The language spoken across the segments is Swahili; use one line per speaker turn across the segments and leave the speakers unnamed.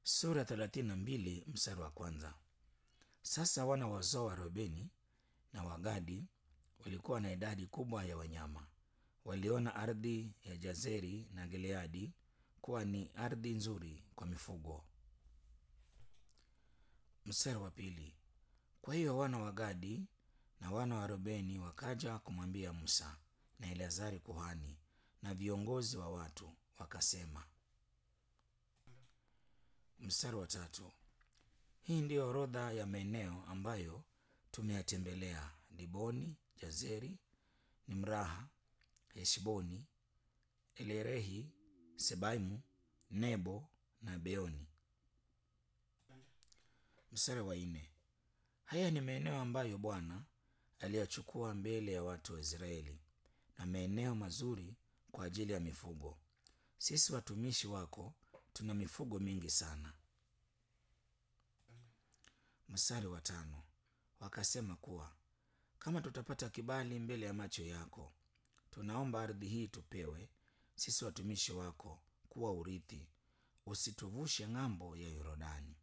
sura thelathini na mbili mstari wa kwanza. Sasa wana wa uzao wa Rubeni na Wagadi walikuwa na idadi kubwa ya wanyama. Waliona ardhi ya Jazeri na Gileadi kuwa ni ardhi nzuri kwa mifugo. Mstari wa pili. Kwa hiyo wana wa Gadi na wana wa Rubeni wakaja kumwambia Musa na Eleazari kuhani na viongozi wa watu wakasema. Mstari wa tatu. Hii ndiyo orodha ya maeneo ambayo tumeyatembelea: Diboni, Jazeri, Nimraha, Heshboni, Elerehi, Sebaimu, Nebo na Beoni. Mstari wa nne. Haya ni maeneo ambayo Bwana aliyachukua mbele ya watu wa Israeli na maeneo mazuri kwa ajili ya mifugo. Sisi watumishi wako tuna mifugo mingi sana. Mstari wa tano. Wakasema kuwa kama tutapata kibali mbele ya macho yako, tunaomba ardhi hii tupewe sisi watumishi wako kuwa urithi, usituvushe ng'ambo ya Yordani.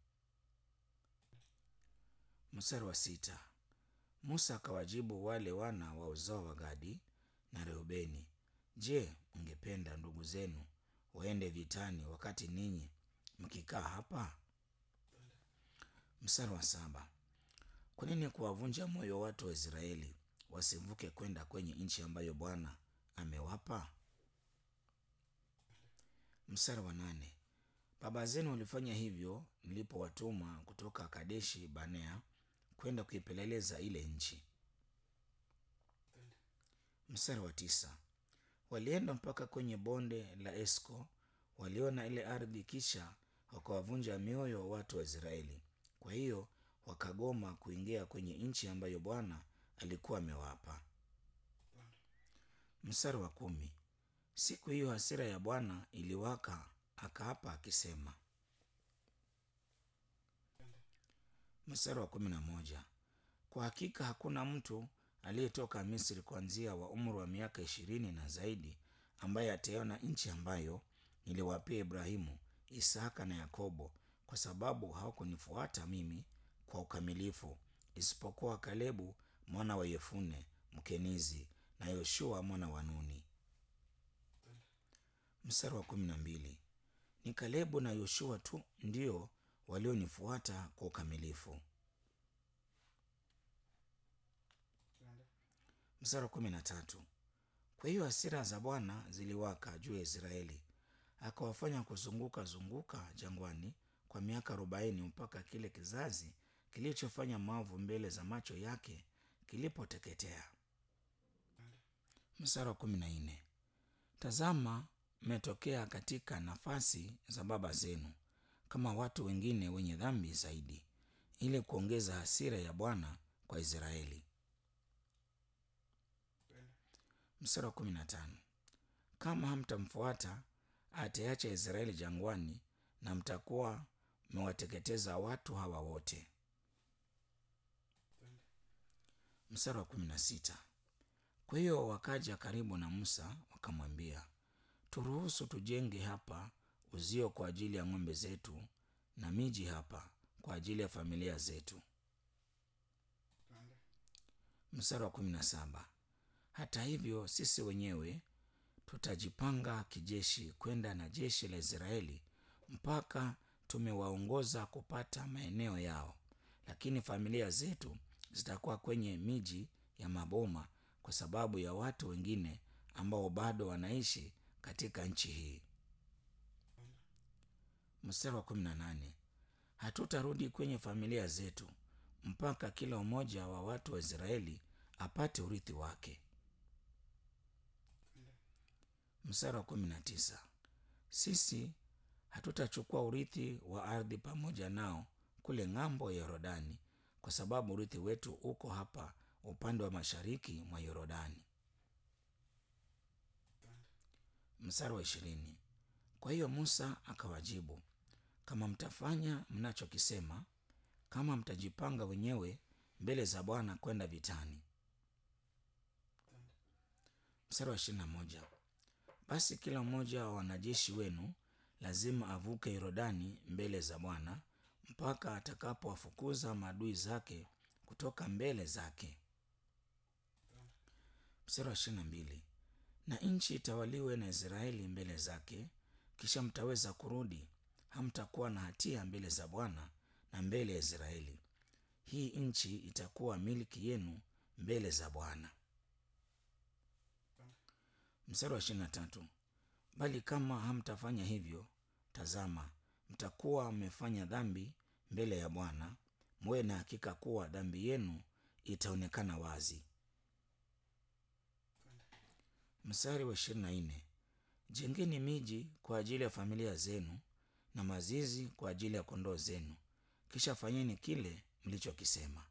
Mstari wa sita. Musa akawajibu wale wana wa uzao wa Gadi na Reubeni, Je, mngependa ndugu zenu waende vitani wakati ninyi mkikaa hapa? Mstari wa saba. Kwa nini kuwavunja moyo watu wa Israeli wasivuke kwenda kwenye nchi ambayo Bwana amewapa? Mstari wa nane. Baba zenu walifanya hivyo nilipowatuma kutoka Kadeshi Banea kwenda kuipeleleza ile nchi. Mstari wa tisa. Walienda mpaka kwenye bonde la Esko, waliona ile ardhi, kisha wakawavunja mioyo watu wa Israeli. Kwa hiyo wakagoma kuingia kwenye nchi ambayo Bwana alikuwa amewapa. Mstari wa kumi. Siku hiyo hasira ya Bwana iliwaka, akaapa akisema. Mstari wa kumi na moja. Kwa hakika hakuna mtu aliyetoka Misri kuanzia wa umri wa miaka ishirini na zaidi ambaye ataona nchi ambayo niliwapia Ibrahimu, Isaka na Yakobo, kwa sababu hawakunifuata mimi kwa ukamilifu, isipokuwa Kalebu mwana wa Yefune Mkenizi na Yoshua mwana wa Nuni. Mstari wa kumi na mbili. Ni Kalebu na Yoshua tu ndio walionifuata kwa ukamilifu. Mstari wa kumi na tatu. Kwa hiyo hasira za Bwana ziliwaka juu ya Israeli, akawafanya kuzunguka zunguka jangwani kwa miaka arobaini mpaka kile kizazi kilichofanya maovu mbele za macho yake kilipoteketea. Mstari wa kumi na nne. Tazama, mmetokea katika nafasi za baba zenu kama watu wengine wenye dhambi zaidi, ili kuongeza hasira ya Bwana kwa Israeli. Mstari wa kumi na tano. Kama hamtamfuata ataacha Israeli jangwani, na mtakuwa mmewateketeza watu hawa wote. Mstari wa kumi na sita. Kwa hiyo wakaja karibu na Musa wakamwambia, turuhusu tujenge hapa uzio kwa ajili ya ng'ombe zetu na miji hapa kwa ajili ya familia zetu. Mstari wa kumi na saba. Hata hivyo sisi wenyewe tutajipanga kijeshi kwenda na jeshi la Israeli mpaka tumewaongoza kupata maeneo yao, lakini familia zetu zitakuwa kwenye miji ya maboma kwa sababu ya watu wengine ambao bado wanaishi katika nchi hii. Mstari wa kumi na nane. Hatutarudi kwenye familia zetu mpaka kila mmoja wa watu wa Israeli apate urithi wake. Mstari wa kumi na tisa. Sisi hatutachukua urithi wa ardhi pamoja nao kule ng'ambo ya Yordani, kwa sababu urithi wetu uko hapa upande wa mashariki mwa Yordani. Mstari wa ishirini. Kwa hiyo Musa akawajibu, kama mtafanya mnachokisema, kama mtajipanga wenyewe mbele za Bwana kwenda vitani. Mstari wa ishirini na moja. Basi kila mmoja wa wanajeshi wenu lazima avuke Yordani mbele za Bwana mpaka atakapowafukuza maadui zake kutoka mbele zake. Mstari wa ishirini na mbili na nchi itawaliwe na Israeli mbele zake, kisha mtaweza kurudi, hamtakuwa na hatia mbele za Bwana na mbele ya Israeli. Hii nchi itakuwa milki yenu mbele za Bwana. Mstari wa ishirini na tatu bali kama hamtafanya hivyo, tazama, mtakuwa mmefanya dhambi mbele ya Bwana, muwe na hakika kuwa dhambi yenu itaonekana wazi. Mstari wa ishirini na nne jengeni miji kwa ajili ya familia zenu na mazizi kwa ajili ya kondoo zenu, kisha fanyeni kile mlichokisema.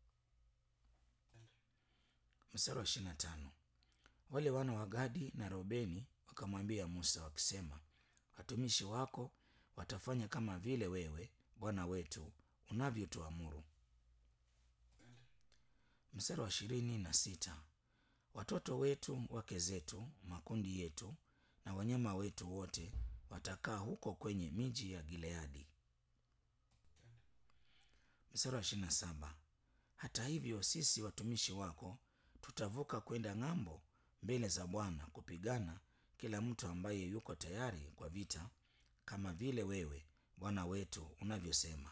Mstari wa ishirini na tano wale wana wa Gadi na Reubeni wakamwambia Musa wakisema, watumishi wako watafanya kama vile wewe bwana wetu unavyotuamuru. Mstari wa ishirini na sita watoto wetu, wake zetu, makundi yetu na wanyama wetu wote watakaa huko kwenye miji ya Gileadi. Mstari wa ishirini na saba hata hivyo sisi watumishi wako tutavuka kwenda ng'ambo mbele za Bwana kupigana, kila mtu ambaye yuko tayari kwa vita, kama vile wewe bwana wetu unavyosema.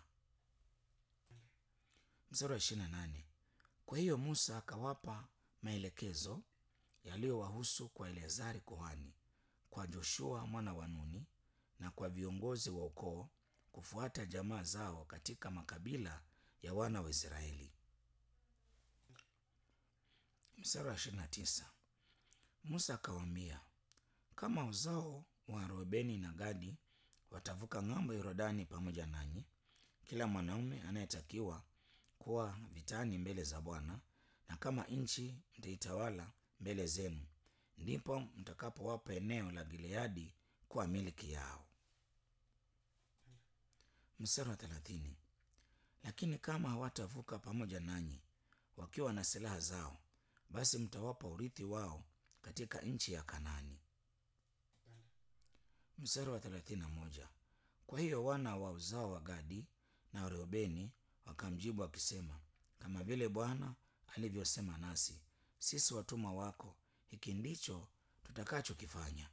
Mstari wa ishirini na nane kwa hiyo Musa akawapa maelekezo yaliyowahusu kwa Eleazari kuhani, kwa Joshua mwana wa Nuni na kwa viongozi wa ukoo kufuata jamaa zao katika makabila ya wana wa Israeli. Mstari wa ishirini na tisa Musa akawaambia, kama uzao wa Reubeni na Gadi watavuka ng'ambo ya Yordani pamoja nanyi, kila mwanaume anayetakiwa kuwa vitani mbele za Bwana, na kama nchi mtaitawala mbele zenu, ndipo mtakapowapa eneo la Gileadi kuwa milki yao. Mstari wa thelathini lakini kama hawatavuka pamoja nanyi wakiwa na silaha zao, basi mtawapa urithi wao katika nchi ya Kanaani. Mstari wa thelathini na moja kwa hiyo wana wa uzao wa Gadi na Reubeni wakamjibu wakisema, kama vile Bwana alivyosema nasi, sisi watumwa wako, hiki ndicho tutakachokifanya.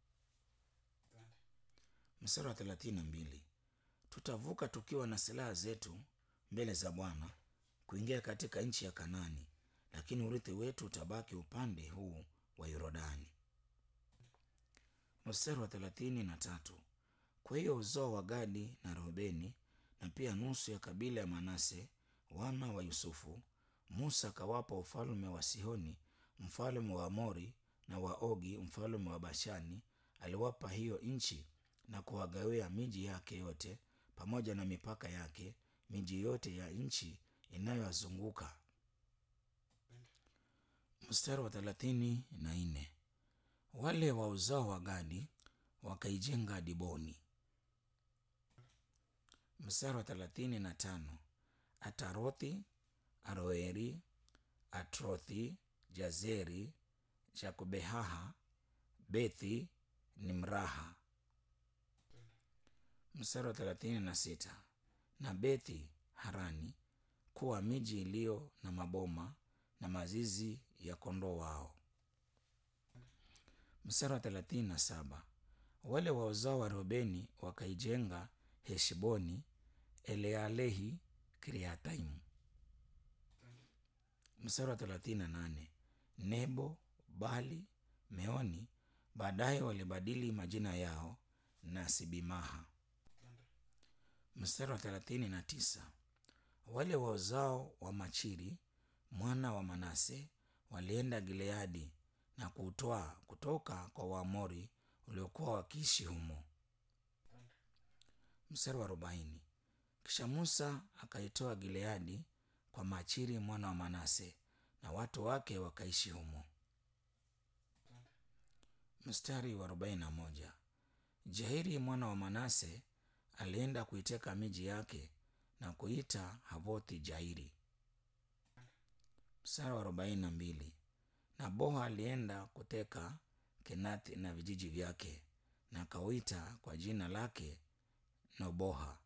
Mstari wa thelathini na mbili tutavuka tukiwa na silaha zetu mbele za Bwana kuingia katika nchi ya Kanaani, lakini urithi wetu utabaki upande huu wa Yordani. Mstari wa thelathini na tatu kwa hiyo uzao wa Gadi na Reubeni na pia nusu ya kabila ya Manase wana wa Yusufu, Musa akawapa ufalme wa Sihoni mfalme wa Amori na wa Ogi mfalme wa Bashani. Aliwapa hiyo nchi na kuwagawia miji yake yote pamoja na mipaka yake, miji yote ya nchi inayowazunguka. Mstari wa thelathini na nne wale wa uzao wa Gadi wakaijenga Diboni. Mstari wa thelathini na tano Atarothi, Aroeri, Atrothi, Jazeri, Jakubehaha, Bethi Nimraha. Mstari wa thelathini na sita na Bethi Harani kuwa miji iliyo na maboma na mazizi ya kondoo wao. Mstari wa thelathini na saba wale wa uzao wa Reubeni wakaijenga Heshboni, Elealehi, Kiriataimu. Mstari wa thelathini na nane Nebo, Bali, Meoni baadaye walibadili majina yao na Sibimaha. Mstari wa thelathini na tisa wale wa uzao wa Machiri mwana wa Manase walienda Gileadi na kuutwaa kutoka kwa Waamori waliokuwa wakiishi humo. Mstari wa arobaini kisha Musa akaitoa Gileadi kwa Machiri mwana wa Manase na watu wake wakaishi humo. Mstari wa arobaini na moja Jairi mwana wa Manase alienda kuiteka miji yake na kuita Havothi Jairi. Mstari wa arobaini na mbili na Boha alienda kuteka Kenathi na vijiji vyake na akauita kwa jina lake Noboha.